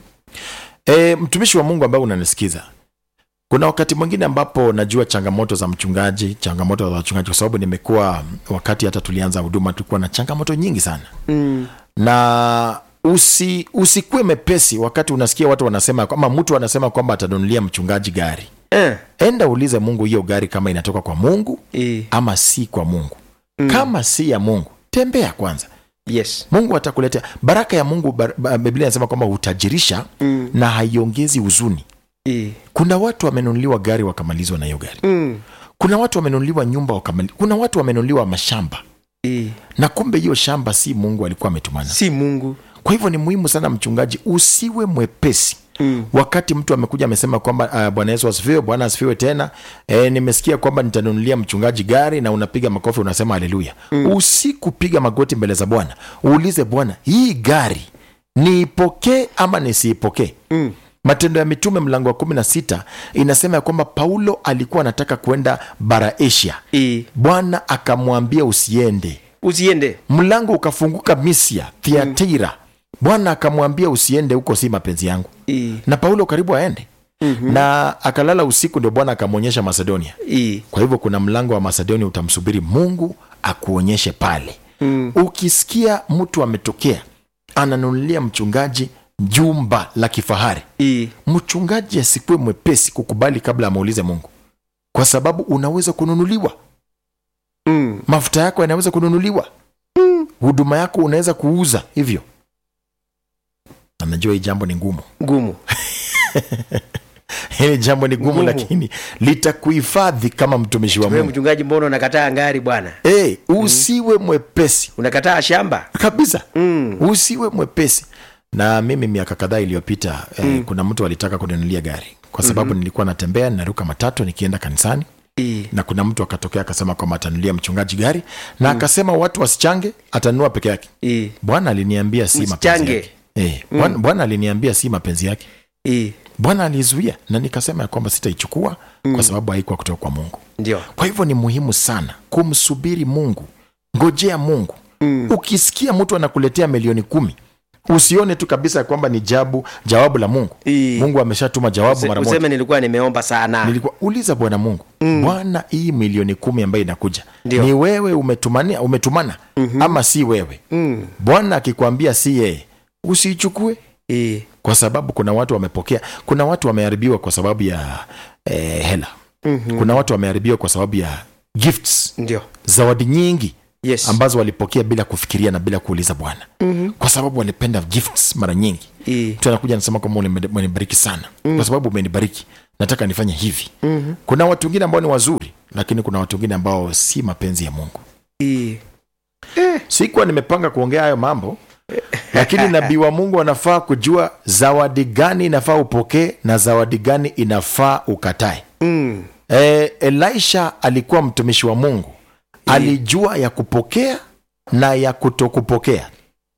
E, mtumishi wa Mungu ambaye unanisikiza, kuna wakati mwingine ambapo najua changamoto za mchungaji, changamoto za wachungaji, kwa sababu nimekuwa wakati hata tulianza huduma tulikuwa na changamoto nyingi sana Mm. na usi usikuwe mepesi wakati unasikia watu wanasema ama mtu anasema kwamba atanunulia mchungaji gari. Eh. Enda uulize Mungu hiyo gari kama inatoka kwa Mungu Eh. ama si kwa Mungu. Kama si ya Mungu, tembea kwanza yes mungu atakuletea baraka ya mungu bar, ba- biblia inasema kwamba hutajirisha Mm. na haiongezi huzuni Eh. kuna watu wamenunuliwa gari wakamalizwa na hiyo gari Mm. kuna watu wamenunuliwa nyumba wakamali, kuna watu wamenunuliwa mashamba Eh. na kumbe hiyo shamba si mungu alikuwa ametumana si mungu kwa hivyo ni muhimu sana mchungaji usiwe mwepesi Mm. wakati mtu amekuja amesema kwamba uh, bwana yesu asifiwe bwana asifiwe tena e, nimesikia kwamba nitanunulia mchungaji gari na unapiga makofi unasema haleluya mm. usikupiga magoti mbele za bwana uulize bwana hii gari niipokee ama nisiipokee Mm. matendo ya mitume mlango wa kumi na sita inasema ya kwamba paulo alikuwa anataka kwenda bara asia Eh. bwana akamwambia usiende usiende mlango ukafunguka misia thiatira bwana akamwambia usiende huko si mapenzi yangu Eh. na paulo karibu aende mm-hmm. na akalala usiku ndio bwana akamwonyesha macedonia Eh. kwa hivyo kuna mlango wa macedonia utamsubiri mungu akuonyeshe pale mm. ukisikia mtu ametokea ananunulia mchungaji jumba la kifahari Eh. mchungaji asikuwe mwepesi kukubali kabla amuulize mungu kwa sababu unaweza kununuliwa Mm. mafuta yako yanaweza kununuliwa huduma yako unaweza kuuza hivyo na najua hii jambo ni ngumu ngumu hili jambo ni gumu Ngumu. lakini litakuhifadhi kama mtumishi wa wewe mungu mchungaji mbona unakataa ngari bwana hey, usiwe mwepesi unakataa shamba kabisa mm. usiwe mwepesi na mimi miaka kadhaa iliyopita eh, kuna mtu alitaka kuninunulia gari kwa sababu mm-hmm. nilikuwa natembea naruka matatu nikienda kanisani Eh. na kuna mtu akatokea akasema kwamba atanunulia mchungaji gari na akasema watu wasichange atanunua peke yake Eh. bwana aliniambia si mapenzi Msichange. yake Eh, bwana bwana aliniambia si mapenzi yake Eh. bwana alizuia na nikasema ya kwamba sitaichukua kwa sababu haikuwa kutoka kwa mungu ndio kwa hivyo ni muhimu sana kumsubiri mungu ngojea mungu mm. ukisikia mtu anakuletea milioni kumi usione tu kabisa ya kwamba ni jabu jawabu la mungu Eh. mungu ameshatuma jawabu mara moja useme nilikuwa nimeomba sana nilikuwa uliza bwana mungu mm. bwana hii milioni kumi ambayo inakuja Ndio. ni wewe umetumania umetumana mm-hmm. ama si wewe mm. bwana akikwambia si yeye usiichukue Eh. kwa sababu kuna watu wamepokea kuna watu wameharibiwa kwa sababu ya eh, hela mm-hmm. kuna watu wameharibiwa kwa sababu ya gifts ndio zawadi nyingi yes ambazo walipokea bila kufikiria na bila kuuliza bwana mm-hmm. kwa sababu walipenda gifts mara nyingi I. mtu anakuja anasema kwamba "Umeni- umenibariki sana mm. kwa sababu umenibariki nataka nifanye hivi mm-hmm. kuna watu wengine ambao ni wazuri lakini kuna watu wengine ambao si mapenzi ya mungu I. sikuwa nimepanga kuongea hayo mambo lakini nabii wa mungu anafaa kujua zawadi gani inafaa upokee na zawadi gani inafaa ukatae Mm. e, elisha alikuwa mtumishi wa mungu alijua ya kupokea na ya kutokupokea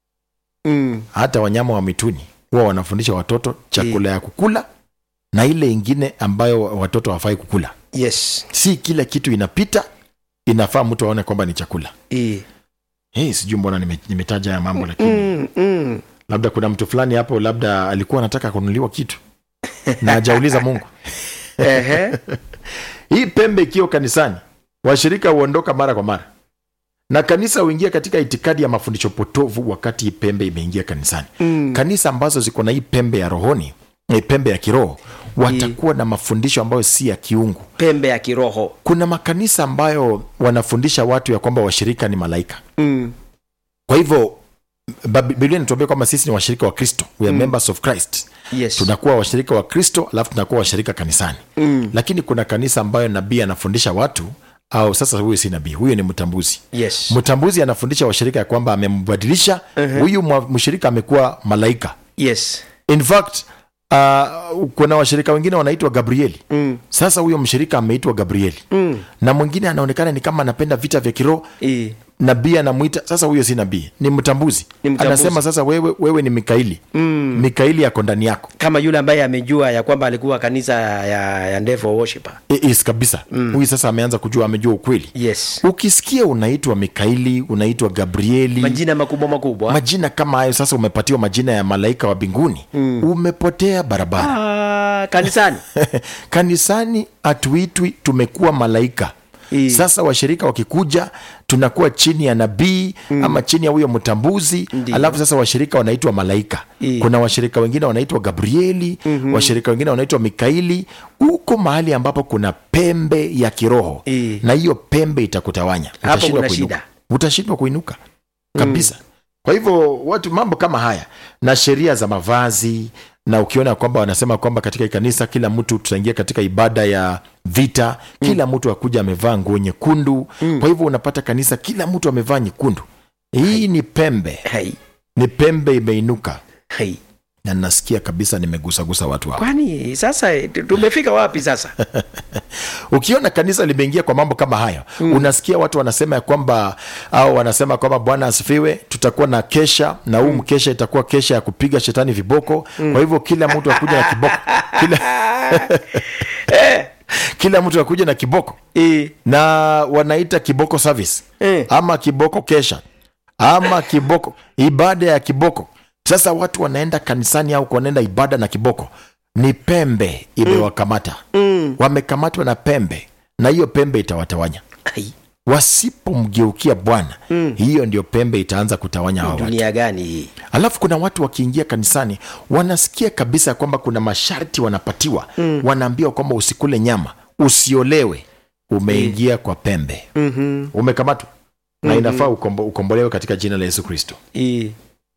Mm. hata wanyama wa mituni huwa wanafundisha watoto chakula ya kukula na ile ingine ambayo watoto hawafai kukula yes si kila kitu inapita inafaa mtu aone kwamba ni chakula I. hey, sijui mbona nime- nimetaja haya mambo lakini Mm. Mm. labda kuna mtu fulani hapo labda alikuwa anataka kununuliwa kitu na hajauliza mungu Ehe. hii pembe ikiwa kanisani washirika huondoka mara kwa mara na kanisa huingia katika itikadi ya mafundisho potovu wakati hii pembe imeingia kanisani Mm. kanisa ambazo ziko na hii pembe ya rohoni eh, pembe ya kiroho watakuwa na mafundisho ambayo si ya kiungu pembe ya kiroho kuna makanisa ambayo wanafundisha watu ya kwamba washirika ni malaika mm. kwa hivyo Bab- biblia inatuambia kwamba sisi ni washirika wa kristo we are members of christ yes tunakuwa washirika wa kristo alafu tunakuwa washirika kanisani mm. lakini kuna kanisa ambayo nabii anafundisha watu au sasa huyu si nabii huyu ni mtambuzi yes mtambuzi anafundisha washirika ya kwamba amembadilisha huyu mwa- mshirika amekuwa malaika yes in fact uh, kuna washirika wengine wanaitwa gabrieli mm. sasa huyo mshirika ameitwa gabrieli Mm. na mwingine anaonekana ni kama anapenda vita vya kiroho I. nabii anamwita sasa huyo si nabii ni mtambuzi Ni mtambuzi. anasema sasa wewe, wewe ni mikaili Mm. mikaili yako ndani yako kama yule ambaye amejua ya kwamba alikuwa kanisa ya, ya Devil worshiper I- is kabisa huyu sasa ameanza kujua amejua ukweli yes ukisikia unaitwa mikaili unaitwa gabrieli majina makubwa makubwa majina kama hayo sasa umepatiwa majina ya malaika wa mbinguni umepotea barabara ah, kanisani kanisani hatuitwi tumekuwa malaika I. sasa washirika wakikuja tunakuwa chini ya nabii mm. ama chini ya huyo mtambuzi Ndiyo. alafu sasa washirika wanaitwa malaika I. kuna washirika wengine wanaitwa gabrieli mm-hmm. washirika wengine wanaitwa mikaili huko mahali ambapo kuna pembe ya kiroho I. na hiyo pembe itakutawanya Hapo Utashindwa kuna kuinuka. shida. utashindwa kuinuka kabisa kwa hivyo watu mambo kama haya na sheria za mavazi na ukiona kwamba wanasema kwamba katika hii kanisa kila mtu tutaingia katika ibada ya vita kila mtu akuja amevaa nguo nyekundu kwa hivyo unapata kanisa kila mtu amevaa nyekundu hii ni pembe hai ni pembe imeinuka hai na nasikia kabisa nimegusagusa watu hao kwani sasa eh, tumefika wapi sasa ukiona kanisa limeingia kwa mambo kama hayo mm. unasikia watu wanasema ya kwamba au wanasema kwamba bwana asifiwe tutakuwa na kesha na huu mkesha itakuwa kesha ya kupiga shetani viboko mm. kwa hivyo kila mtu akuja na kiboko kila, kila mtu akuja na kiboko I. na wanaita kiboko service Eh. ama kiboko kesha ama kiboko ibada ya kiboko sasa watu wanaenda kanisani au wanaenda ibada na kiboko ni pembe imewakamata Mm. wamekamatwa na pembe na hiyo pembe itawatawanya Hai. wasipomgeukia bwana mm. hiyo ndio pembe itaanza kutawanya hao watu dunia gani hii alafu kuna watu wakiingia kanisani wanasikia kabisa kwamba kuna masharti wanapatiwa mm. wanaambiwa kwamba usikule nyama usiolewe umeingia kwa pembe mm-hmm. umekamatwa na inafaa ukombo, ukombolewe katika jina la yesu kristo I.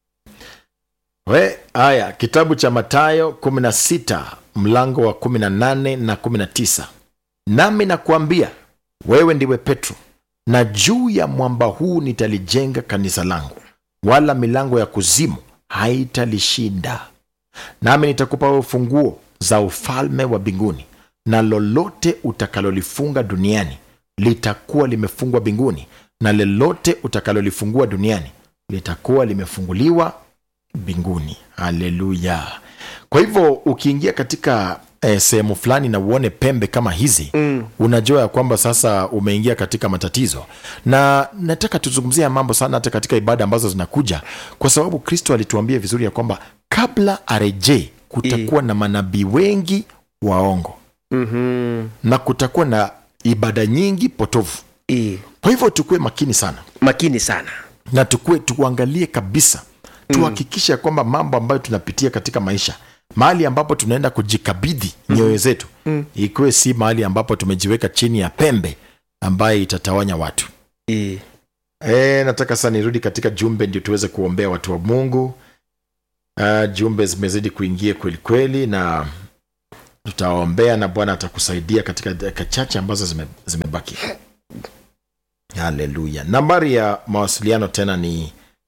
we haya kitabu cha matayo 16 mlango wa 18 na 19 nami nakuambia wewe ndiwe petro na juu ya mwamba huu nitalijenga kanisa langu wala milango ya kuzimu haitalishinda nami nitakupa wewe funguo za ufalme wa mbinguni na lolote utakalolifunga duniani litakuwa limefungwa mbinguni na lolote utakalolifungua duniani litakuwa limefunguliwa mbinguni haleluya kwa hivyo ukiingia katika eh, sehemu fulani na uone pembe kama hizi mm. unajua ya kwamba sasa umeingia katika matatizo na nataka tuzungumzia mambo sana hata katika ibada ambazo zinakuja kwa sababu kristo alituambia vizuri ya kwamba kabla arejee kutakuwa na manabii wengi waongo Mm-hmm. na kutakuwa na ibada nyingi potovu I. kwa hivyo tukuwe makini sana makini sana na tukue tuangalie kabisa tuhakikishe ya kwamba mambo ambayo tunapitia katika maisha mahali ambapo tunaenda kujikabidhi nyoyo zetu Mm. ikiwe si mahali ambapo tumejiweka chini ya pembe ambaye itatawanya watu Eh, E, nataka sasa nirudi katika jumbe ndio tuweze kuombea watu wa mungu uh, jumbe zimezidi kuingia kweli kweli na tutaombea na bwana atakusaidia katika dakika chache ambazo zime, zimebaki haleluya nambari ya mawasiliano tena ni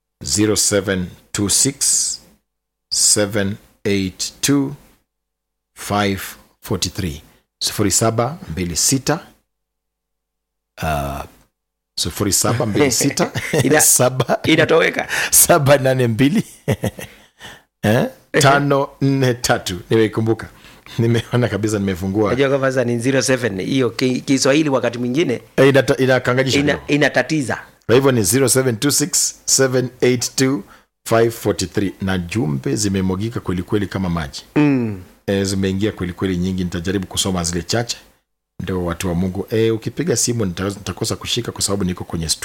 0726 782 543 0726 uh, 0726 Ina- saba inatoweka saba nane mbili eh? tano nne tatu nimeikumbuka nimeona kabisa nimefungua najua kwamba sasa ni 07 hiyo ki- kiswahili wakati mwingine Eh, inata- inakanganyisha ina, kidogo. inatatiza kwa hivyo ni 0726782543 na jumbe zimemwagika kwelikweli kama maji mm. e, zimeingia kwelikweli nyingi nitajaribu kusoma zile chache ndio watu wa mungu e, ukipiga simu nita- nitakosa kushika kwa sababu niko kwenye